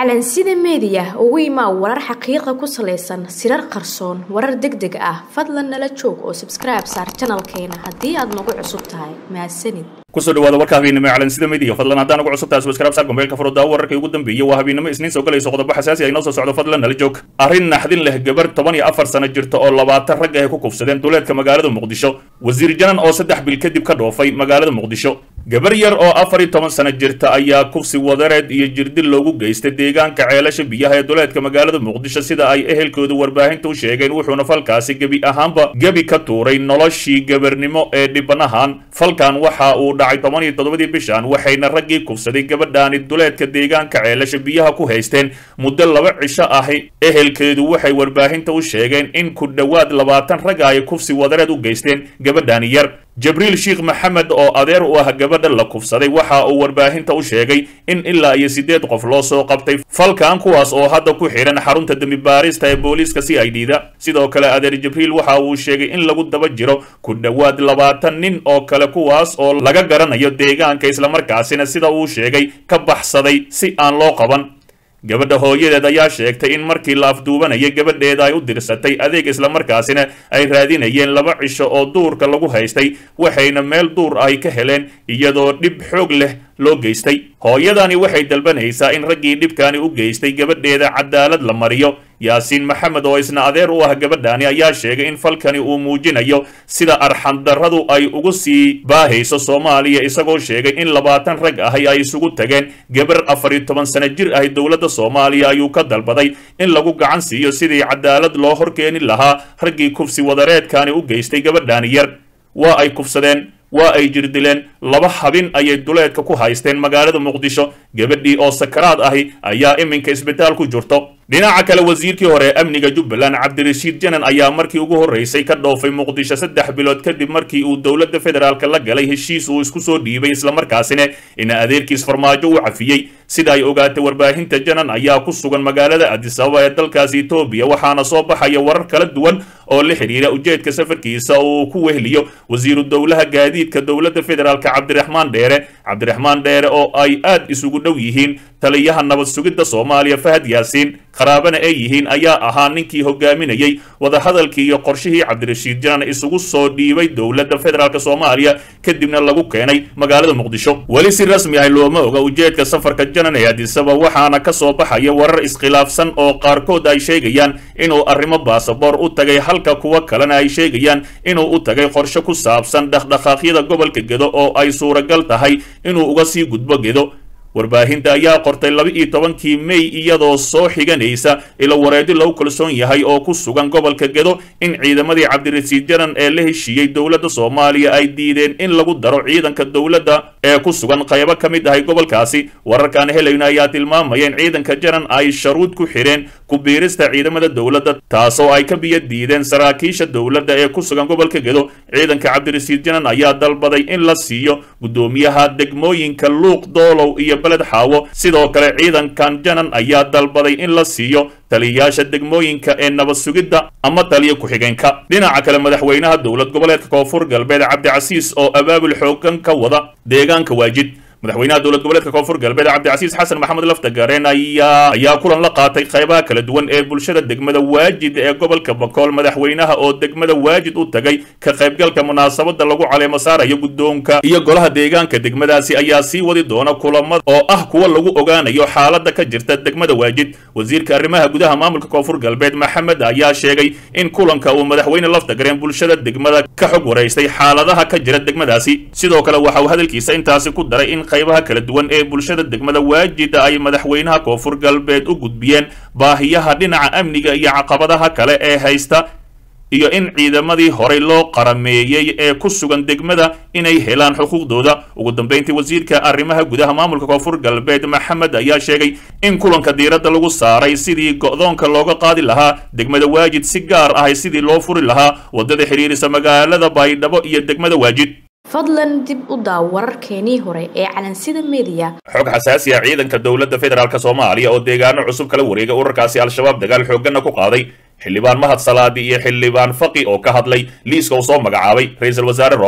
calansida meediya ugu imaa warar xaqiiqa ku salaysan sirar qarsoon warar deg deg ah fadlan nala joog oo sabskribe saar janalkeena haddii aad nagu cusub tahay mahadsanid kusoo dhawaada warka habeennimo ee calansida media fadlan haddaan ugu cusub tahay subscribe saar gombeelka furuddaa wararkii ugu dambeeyey waa habeennimo isniin soo galayso qodobo xasaasi ah inoo soo socdo fadlan nala joog arrin naxdin leh gabar toban iyo afar sano jirta oo labaatan rag ah ku kufsadeen duleedka magaalada muqdisho wasiir janan oo saddex bil kadib ka dhoofay magaalada muqdisho gabar yar oo afar iyo toban sano jirta ayaa kufsi wadareed iyo jirdil loogu geystay deegaanka ceelasha biyaha ee duleedka magaalada muqdisho sida ay ehelkoodu warbaahinta u sheegeen wuxuuna falkaasi gebi ahaanba gebi ka tuuray noloshii gabarnimo ee dhibanahan falkan waxa uu dhacay toban iyo toddobadii bishan waxayna raggii kufsaday gabadhaani duleedka deegaanka ceelasha biyaha ku haysteen muddo laba cisho ahi ehelkeedu waxay warbaahinta u sheegeen in ku dhowaad labaatan ragga ay kufsi wadareed u geysteen gabadhaani yar jabriil sheekh maxamed oo adeer u ah gabadha la kufsaday waxa uu warbaahinta u sheegay in ilaa iyo siddeed qof loo soo qabtay falkan kuwaas oo hadda ku xidhan xarunta dembi baarista ee booliiska c i d da sidoo kale adeer jibriil waxa uu sheegay in lagu daba jiro ku dhowaad labaatan nin oo kale kuwaas oo laga garanayo deegaanka islamarkaasina sida uu sheegay ka baxsaday si aan loo qaban gabadha hooyadeed ayaa sheegtay in markii la afduubanayay gabadheeda ay u dirsatay adeeg islamarkaasina ay raadinayeen laba cisho oo duurka lagu haystay waxayna meel duur ay ka heleen iyadoo dhib xoog leh loo geystay hooyadani waxay dalbanaysaa in raggii dhibkaani u geystay gabadheeda cadaalad la mariyo yaasiin maxamed oo isna adeer u ah gabadhaani ayaa sheegay in falkani uu muujinayo sida arxandarradu ay ugu sii baahayso soomaaliya isagoo sheegay in labaatan rag ahi ay isugu tageen gabar afar iyo toban sano jir ahi dowladda soomaaliya ayuu ka dalbaday in lagu gacan siiyo sidii cadaalad loo horkeeni lahaa raggii kufsi wadareedkaani u geystay gabadhaani yar waa ay kufsadeen waa ay jirdileen laba habin ayay duleedka ku haysteen magaalada muqdisho gabadhii oo sakaraad ahi ayaa iminka isbitaal ku jirto dhinaca kale wasiirkii hore ee amniga jubbaland cabdirashiid janan ayaa markii ugu horreysay ka dhoofay muqdisho saddex bilood kadib markii uu dowladda federaalk la galay heshiis uu isku soo dhiibay islamarkaasina in adeerkiis farmaajo u cafiyey sida ay ogaatay warbaahinta janan ayaa ku sugan magaalada adisababa ee dalkaasi etoobiya waxaana soo baxaya warar kala duwan oo la xidhiira ujeedka safarkiisa uu ku wehliyo wasiiru dowlaha gaadiidka dowladda federaalk cabdiraxmaan dheere cabdiraxmaan dheere oo ay aad isugu dhow yihiin taliyaha nabad sugidda soomaaliya fahad yaasiin qaraabana ay yihiin ayaa ahaa ninkii hogaaminayey wadahadalkii iyo qorshihii cabdirashiid janan isugu soo dhiibay dowladda federaalk soomaaliya kadibna lagu keenay magaalada muqdisho weli si rasmi ah looma oga ujeedka safarka janan ee adisaba waxaana ka soo baxaya warar iskhilaafsan oo qaarkood ay sheegayaan inuu arrimo baasaboor u tagay halka kuwa kalena ay sheegayaan inuu u tagay qorshe ku saabsan dhaqdhaqaaqyada gobolka gedo oo ay suuragal tahay inuu uga sii gudbo gedo warbaahinta ayaa qortay laba iyo tobankii mey iyadoo soo xiganaysa ilo wareedi lagu kalsoon yahay oo ku sugan gobolka gedo in ciidamadii cabdirasiid janan ee la heshiiyey dowladda soomaaliya ay diideen in lagu daro ciidanka dowladda ee ku sugan qaybo ka mid ahay gobolkaasi wararkaan helayna ayaa tilmaamaya in ciidanka janan ay sharuud ku xidheen ku biirista ciidamada dowladda taasoo ay ka biyo diideen saraakiisha dowladda ee ku sugan gobolka gedo ciidanka cabdirasiid janan ayaa dalbaday in la siiyo guddoomiyaha degmooyinka luuq doolow iyo beled xaawo sidoo kale ciidankan janan ayaa dalbaday in la siiyo taliyayaasha degmooyinka ee nabad sugidda ama taliya ku-xigeenka dhinaca kale madaxweynaha dowlad goboleedka koonfur galbeed cabdicasiis oo abaabul xoogan ka wada deegaanka waajid madaxweynaha dowlad goboleedka koonfur galbeed cabdicasiis xasan maxamed laftagareen ayaa ayaa kulan la qaatay qaybaha kala duwan ee bulshada degmada waajid ee gobolka bakool madaxweynaha oo degmada waajid u tagay ka qaybgalka munaasabada lagu caleemo saarayo guddoonka iyo golaha deegaanka degmadaasi ayaa sii wadi doona kulamada oo ah kuwa lagu ogaanayo xaalada ka jirta degmada waajid wasiirka arrimaha gudaha maamulka koonfur galbeed maxamed ayaa sheegay in kulanka uu madaxweyne laftagareen bulshada degmada ka xog waraystay xaaladaha ka jira degmadaasi sidoo kale waxa uu hadalkiisa intaasi ku daray in qaybaha kala duwan ee bulshada degmada waajida ay madaxweynaha koonfur galbeed u gudbiyeen baahiyaha dhinaca amniga iyo caqabadaha kale ee haysta iyo in ciidamadii horey loo qarameeyey ee ku sugan degmada inay helaan xuquuqdooda ugu dambeyntii wasiirka arrimaha gudaha maamulka koonfur galbeed maxamed ayaa sheegay in kulanka diiradda lagu saaray sidii go'doonka looga qaadi lahaa degmada waajid si gaar ahay sidii loo furi lahaa waddada xidhiirisa magaalada baydhabo iyo degmada waajid fadlan dib u daaw wararkeenii hore ee calansida meediya xog xasaasi ah ciidanka dowladda federaalk soomaaliya oo deegaano cusub kala wareega urarkaasi al-shabaab dagaal xoogganna ku qaaday xildhibaan mahad salaadi iyo xildhibaan faqi oo ka hadlay liiska uu soo magacaabay ra-iisul wasaare rooble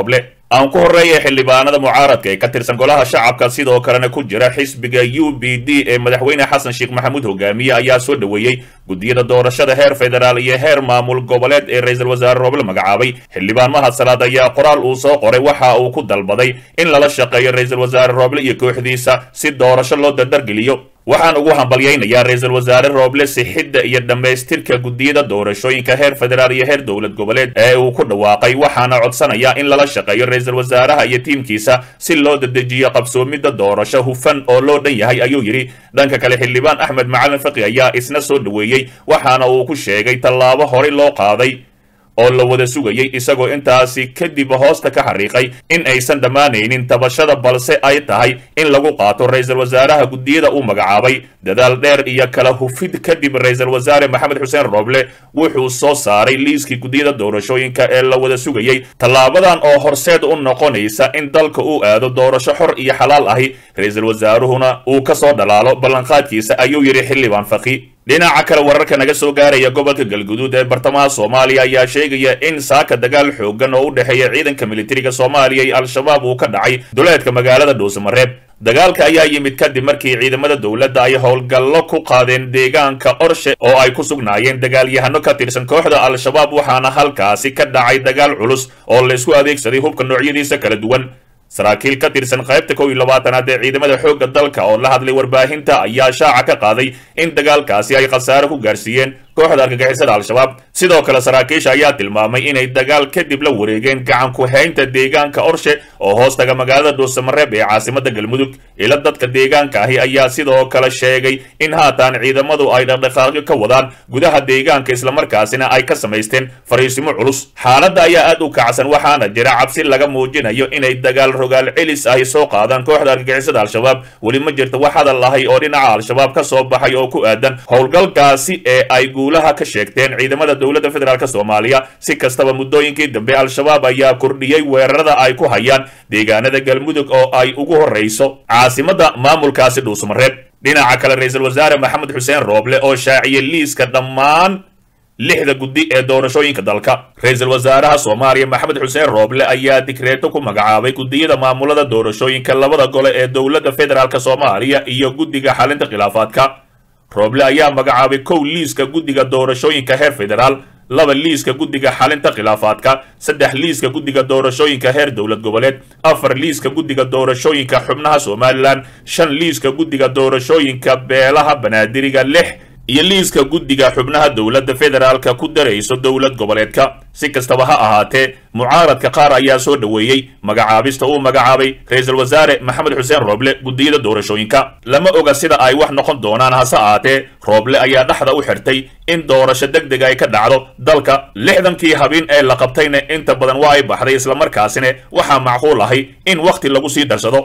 aan ku horreeya xildhibaanada mucaaradka ee ka tirsan golaha shacabka sidoo kalena ku jira xisbiga u b d ee madaxweyne xasan sheekh maxamuud hogaamiye ayaa soo dhoweeyey guddiyada doorashada heer federaal iyo heer maamul goboleed ee ra-iisul wasaare rooble magacaabay xildhibaan mahad salaad ayaa qoraal uu soo qoray waxa uu ku dalbaday in lala shaqeeyo ra-iisul wasaare rooble iyo kooxdiisa si doorasho loo dardargeliyo waxaan ugu hambalyaynayaa ra-iisul wasaare rooble sixidda iyo dhammaystirka guddiyada doorashooyinka heer federaal iyo heer dowlad goboleed ee uu ku dhawaaqay waxaana codsanayaa in lala shaqeeyo ra-iisul wasaaraha iyo tiimkiisa si loo dadejiyo qabsoomidda doorasho hufan oo loo dhan yahay ayuu yidhi dhanka kale xildhibaan axmed macalin faqi ayaa isna soo dhoweeyey waxaana uu ku sheegay tallaabo horey loo qaaday oo la wada sugayey isagoo intaasi kadib hoosta ka xariiqay in aysan dhammaanaynin tabashada balse ay tahay in lagu qaato ra-iisul wasaaraha guddiyada uu magacaabay dadaal dheer iyo kala hufid kadib ra-iisul wasaare maxamed xuseen rooble wuxuu soo saaray liiskii guddiyada doorashooyinka ee la wada sugayey tallaabadan oo horseed u noqonaysa in dalka uu aado doorasho xor iyo xalaal ahi ra-iisul wasaaruhuna uu ka soo dhalaalo ballanqaadkiisa ayuu yidhi xildhibaan faqi dhinaca kale wararka naga soo gaaraya gobolka galguduud ee bartamaha soomaaliya ayaa sheegaya in saaka dagaal xoogan oo u dhexeeya ciidanka militariga soomaaliya iyo al-shabaab uu ka dhacay duleedka magaalada dhuusamareeb dagaalka ayaa yimid kadib markii ciidamada dowladda ay howlgallo ku qaadeen deegaanka qorshe oo ay ku sugnaayeen dagaalyahano ka tirsan kooxda al-shabaab waxaana halkaasi ka dhacay dagaal culus oo laysku adeegsaday hubka noocyadiisa kala duwan saraakiil ka tirsan qaybta kow iyo labaatanaad ee ciidamada xoogga dalka oo la hadlay warbaahinta ayaa shaaca ka qaaday in dagaalkaasi ay khasaare ku gaarsiiyeen kooxda argagixisada al-shabaab sidoo kale saraakiisha ayaa tilmaamay inay dagaal kadib la wareegeen gacan ku-haynta deegaanka orshe oo hoostaga magaalada dhuusamareeb ee caasimada galmudug ila dadka deegaanka ahi ayaa sidoo kale sheegay in haatan ciidamadu ay dhaqdhaqaaqyo ka wadaan gudaha deegaanka islamarkaasina ay ka samaysteen fariisimo culus xaaladda ayaa aad u kacsan waxaana jira cabsi laga muujinayo inay dagaal rogaal celis ahi soo qaadaan kooxda argagixisada al-shabaab weli ma jirto wax hadal ahay oo dhinaca al-shabaab ka soo baxay oo ku aadan howlgalkaasi ee ay guulaha ka sheegteen ciidamada dowladda federaalk soomaaliya si kastaba muddooyinkii dambe al-shabaab ayaa kordhiyey weerarada ay ku hayaan deegaanada galmudug oo ay ugu horrayso caasimadda maamulkaasi dhuusmareeb dhinaca kale ra-iisul wasaare maxamed xuseen rooble oo shaaciyey liiska dhammaan lixda guddi ee doorashooyinka dalka ra-iisul wasaaraha soomaaliya maxamed xuseen rooble ayaa digreeto ku magacaabay guddiyada maamulada doorashooyinka labada gole ee dowladda federaalk soomaaliya iyo guddiga xalinta khilaafaadka rooble ayaa magacaabay kow liiska guddiga doorashooyinka heer federaal laba liiska guddiga xalinta khilaafaadka saddex liiska guddiga doorashooyinka heer dowlad goboleed afar liiska guddiga doorashooyinka xubnaha somalilan shan liiska guddiga doorashooyinka beelaha banaadiriga lix iyo liiska guddiga xubnaha dowladda federaalka ku darayso dowlad goboleedka si kastaba ha ahaatee mucaaradka qaar ayaa soo dhoweeyey magacaabista uu magacaabay ra-iisul wasaare maxamed xuseen rooble guddiyada doorashooyinka lama oga sida ay wax noqon doonaan hase ahaatee rooble ayaa dhexda u xirtay in doorasho deg deg ay ka dhacdo dalka lixdankii habeen ee la qabtayna inta badan waa ay baxday islamarkaasina waxaa macquul ahay in wakhti lagu sii darsado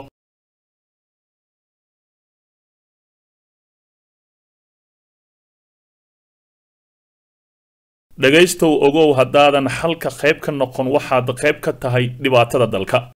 dhegaystow ogow haddaadan xalka qayb ka noqon waxaad qayb ka tahay dhibaatada dalka